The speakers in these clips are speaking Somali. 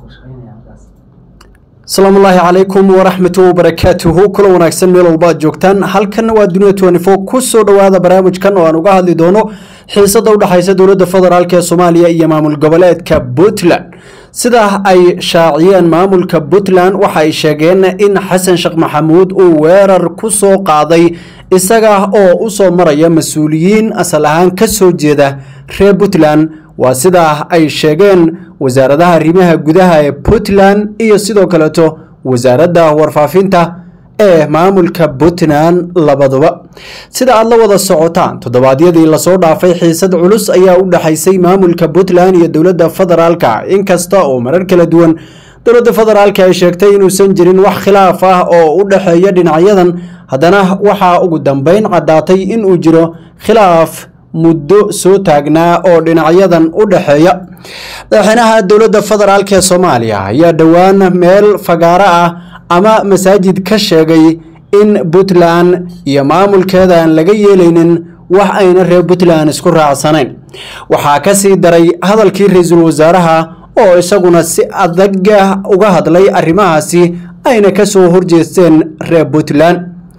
asalaamu ullaahi calaykum waraxmatu wabarakaatuhu kula wanaagsan meel walba aad joogtaan halkan waa dunia twenty four ku soo dhowaada barnaamijkan oo aan uga hadli doono xiisada u dhexaysa dowladda federaalk ee soomaaliya iyo maamul goboleedka puntland sida ay shaaciyeen maamulka puntland waxa ay sheegeen in xasan sheekh maxamuud uu weerar ku soo qaaday isaga oo u soo maraya mas-uuliyiin asal ahaan ka soo jeeda reer puntland waa sida ay sheegeen wasaaradaha arrimaha gudaha ee puntland iyo sidoo kaleeto wasaaradda warfaafinta ee maamulka puntland labaduba sida aad la wada socotaan toddobaadyadii lasoo dhaafay xiisad culus ayaa u dhexaysay maamulka puntland iyo dowladda federaalka inkasta oo marar kala duwan dowladda federaalka ay sheegtay inuusan jirin wax khilaaf ah oo u dhexeeya dhinacyadan haddana waxaa ugu dambeyn caddaatay inuu jiro khilaaf muddo soo taagnaa oo dhinacyadan u dhexeeya madaxweynaha dowladda federaalk ee soomaaliya ayaa dhowaan meel fagaaro ah ama masaajid ka sheegay in puntland iyo maamulkeeda aan laga yeelaynin wax ayna reer puntland isku raacsanayn waxaa ka sii daray hadalkii ra-iisul wasaaraha oo isaguna si adaga uga hadlay arrimahaasi ayna ka soo horjeesteen reer puntland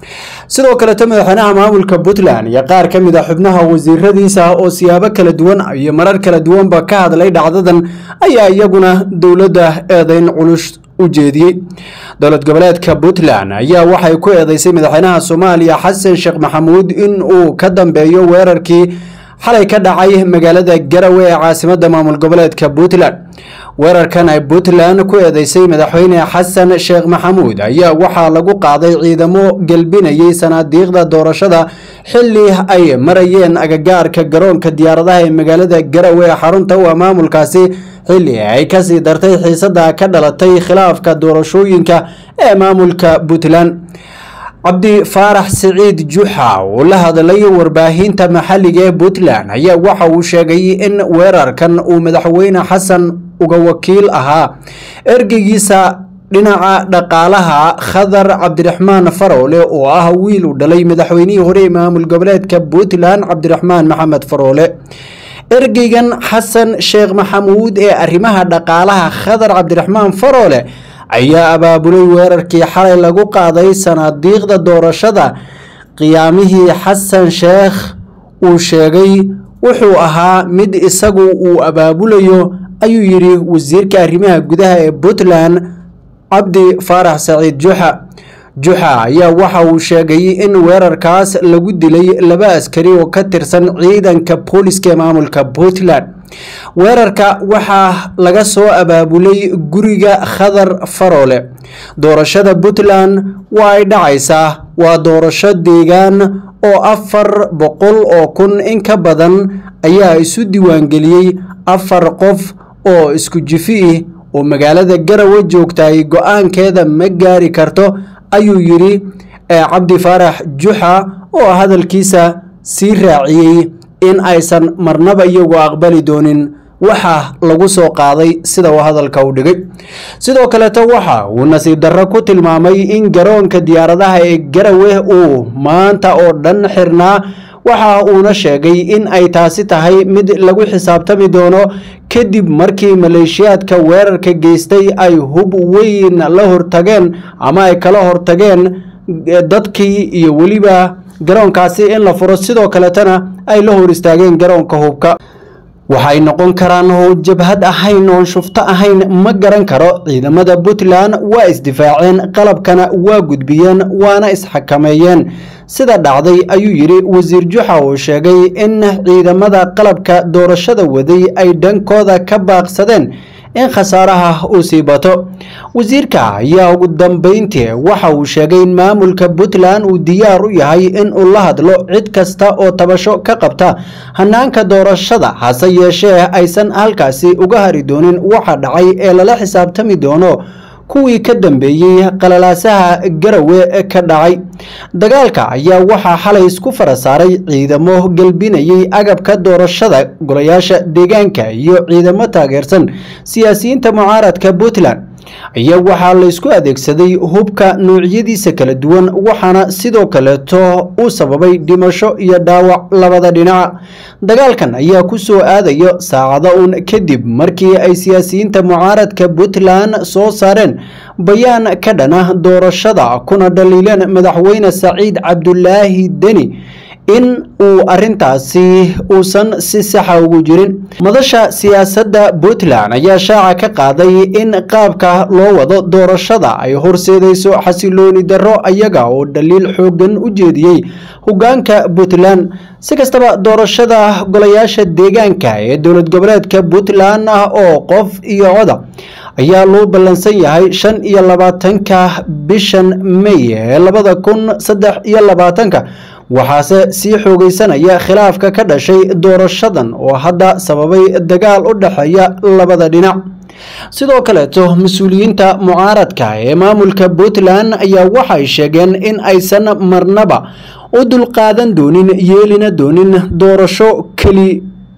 sidoo kaleto madaxweynaha maamulka puntland iyo qaar ka mid a xubnaha wasiiradiisa oo siyaabo kala duwan iyo marar kala duwanba ka hadlay dhacdadan ayaa iyaguna dowladda eedeyn culus u jeediyey dowlad goboleedka puntland ayaa waxay ku eedeysay madaxweynaha soomaaliya xasan sheekh maxamuud in uu ka dambeeyo weerarkii xalay ka dhacay magaalada garawe ee caasimadda maamul goboleedka puntland weerarkan ay puntland ku eedeysay madaxweyne xasan sheekh maxamuud ayaa waxaa lagu qaaday ciidamo gelbinayay sanaadiiqda doorashada xili ay marayeen agagaarka garoonka diyaaradaha ee magaalada garawe ee xarunta u ah maamulkaasi xili ay kasii dartay xiisada ka dhalatay khilaafka doorashooyinka ee maamulka puntland cabdi faarax siciid juxa oo la hadlay warbaahinta maxalliga ee puntland ayaa waxa uu sheegay in weerarkan uu madaxweyne xasan uga wakiil ahaa ergeygiisa dhinaca dhaqaalaha khadar cabdiraxmaan faroole oo ah wiil uu dhalay madaxweynihii hore ee maamul goboleedka puntland cabdiraxmaan maxamed faroole ergeygan xasan sheekh maxamuud ee arrimaha dhaqaalaha khadar cabdiraxmaan faroole ayaa abaabulay weerarkii xalay lagu qaaday sanaadiiqda doorashada qiyaamihii xasan sheekh uu sheegay wuxuu ahaa mid isagu uu abaabulayo ayuu yidhi wasiirka arrimaha gudaha ee puntland cabdi faarax saciid juxa juxa ayaa waxa uu sheegay in weerarkaas lagu dilay laba askari oo ka tirsan ciidanka booliska ee maamulka puntland weerarka waxaa laga soo abaabulay guriga khadar faroole doorashada puntland waa ay dhacaysaa waa doorasho deegaan oo afar boqol oo kun in ka badan ayaa isu diiwaangeliyey afar qof oo isku jifi ih oo magaalada garawe joogtay go-aankeeda ma gaari karto ayuu yidhi cabdi faarax juxa oo hadalkiisa sii raaciyey in aysan marnaba iyagu aqbali doonin waxa lagu soo qaaday sida uu hadalka u dhigay sidoo kaleeto waxa uu nasiib darro ku tilmaamay in garoonka diyaaradaha ee garawe uu maanta oo dhan xirnaa waxa uuna sheegay in ay taasi tahay mid lagu xisaabtami doono kadib markii maleeshiyaadka weerarka geystay ay hub weyn la hortageen ama ay kala hortageen dadkii iyo weliba garoonkaasi in la furo sidoo kaletana ay la hor istaageen garoonka hubka waxay noqon karaan oo jabhad ahayn oon shufto ahayn ma garan karo ciidamada puntland waa isdifaaceen qalabkana waa gudbiyeen waana isxakameeyeen sida dhacday ayuu yidhi wasiir juxa oo sheegay in ciidamada qalabka doorashada waday ay dhankooda ka baaqsadeen in khasaaraha uu sii bato wasiirka ayaa ugu dambeyntii waxa uu sheegay in maamulka puntland uu diyaar u yahay in uu la hadlo cid kasta oo tabasho ka qabta hanaanka doorashada hase yeeshee aysan halkaasi uga hari doonin waxa dhacay ee lala xisaabtami doono kuwii ka dambeeyey qalalaasaha garawe ka dhacay dagaalka ayaa waxaa xalay isku fara saaray ciidamo gelbinayay agabka doorashada golayaasha deegaanka iyo ciidamo taageersan siyaasiyiinta mucaaradka puntland ayaa waxaa laysku adeegsaday hubka noocyadiisa kala duwan waxaana sidoo kaleeto uu sababay dhimasho iyo dhaawac labada dhinac dagaalkan ayaa ku soo aadayo saacado uun kadib markii ay siyaasiyiinta mucaaradka puntland soo saareen bayaan ka dhana doorashada kuna dhaliileen madaxweyne saciid cabdulaahi deni in uu arintaasi uusan si saxa ugu jirin madasha siyaasadda puntland ayaa shaaca ka qaaday in qaabka loo wado doorashada ay horseedayso xasilooni darro ayaga oo dhaliil xoogan u jeediyey hogaanka puntland si kastaba doorashada golayaasha deegaanka ee dowlad goboleedka puntland ah oo qof iyo coda ayaa loo ballansan yahay shan iyo labaatanka bishan may ee labada kun saddex iyo labaatanka waxaase sii xoogeysanaya khilaafka ka dhashay doorashadan oo hadda sababay dagaal u dhexeeya labada dhinac sidoo kaleeto mas-uuliyiinta mucaaradka ee maamulka puntland ayaa waxay sheegeen in aysan marnaba u dulqaadan doonin yeelina doonin doorasho keli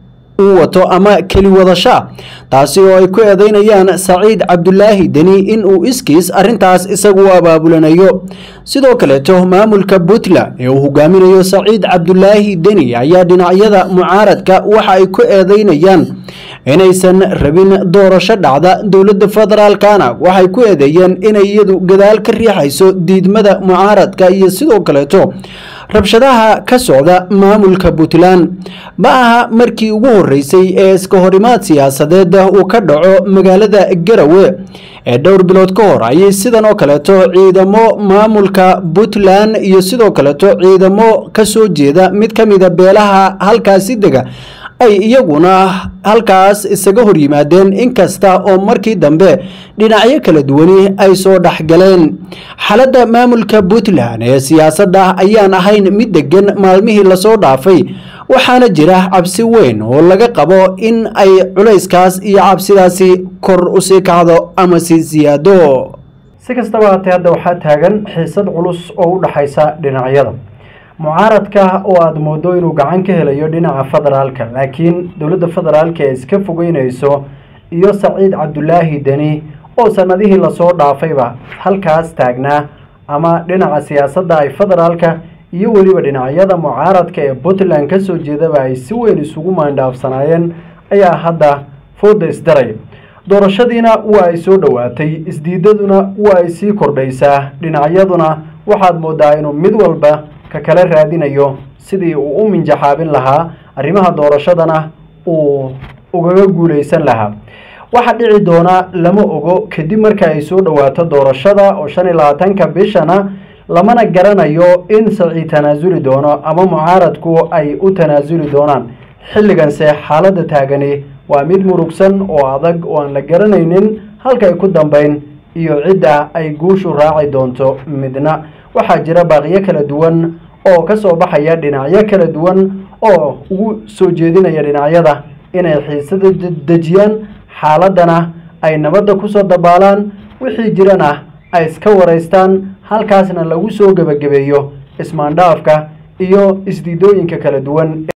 uu wato ama keli wadashaa taasi oo ay ku eedeynayaan saciid cabdulaahi deni in uu iskiis arintaas isagu u abaabulanayo sidoo kaleeto maamulka puntland ee uu hogaaminayo saciid cabdulaahi deni ayaa dhinacyada mucaaradka waxa ay ku eedeynayaan inaysan rabin doorasho dhacda dowladda federaalkana waxay ku eedeeyeen inay iyadu gadaal ka riixayso diidmada mucaaradka iyo sidoo kaleeto rabshadaha ka socda maamulka puntland ma aha markii ugu horeysay ee iska horimaad siyaasadeed uu ka dhaco magaalada garawe ee dhowr bilood ka hor ayay sidan oo kaleeto ciidamo maamulka puntland iyo sidoo kaleeto ciidamo kasoo jeeda mid ka mida beelaha halkaasi dega ay iyaguna halkaas isaga hor yimaadeen inkasta oo markii dambe dhinacyo kala duwani ay soo dhexgaleen xaaladda maamulka puntland ee siyaasadda ayaan ahayn mid degan maalmihii lasoo dhaafay waxaana jira cabsi weyn oo laga qabo in ay culayskaas iyo cabsidaasi kor usii kacdo ama sii siyaado si kastaba haatee hadda waxaa taagan xiisad culus oo u dhexaysa dhinacyada mucaaradka oo aada moodo inuu gacan ka helayo dhinaca federaalka laakiin dowladda federaalka ee iska fogeynayso iyo saciid cabdulaahi deni oo sanadihii lasoo dhaafayba halkaas taagnaa ama dhinaca siyaasadda ay federaalka iyo weliba dhinacyada mucaaradka ee puntland kasoo jeedaba ay si weyn isugu maandhaafsanaayeen ayaa hadda fooda isdaray doorashadiina waa ay soo dhowaatay isdiidaduna waa ay sii kordhaysaa dhinacyaduna waxaad moodaa inuu mid walba ka kala raadinayo sidii uu u minjaxaabin lahaa arrimaha doorashadana uu ugaga guuleysan lahaa waxaa dhici doona lama ogo kadib marka ay soo dhowaato doorashada oo shan iyo labaatanka bishana lamana garanayo in saciid tanaasuli doono ama mucaaradku ay u tanaasuli doonaan xilliganse xaaladda taagani waa mid murugsan oo adag oo aan la garanaynin halka ay ku dambeyn iyo cidda ay guushu raaci doonto midna waxaa jira baaqiyo kala duwan oo ka soo baxaya dhinacyo kala duwan oo ugu soo jeedinaya dhinacyada inay xiisada dejiyaan xaaladana ay nabadda kusoo dabaalaan wixii jirana ay iska waraystaan halkaasna lagu soo gebagabeeyo ismaandhaafka iyo isdiidooyinka kala duwan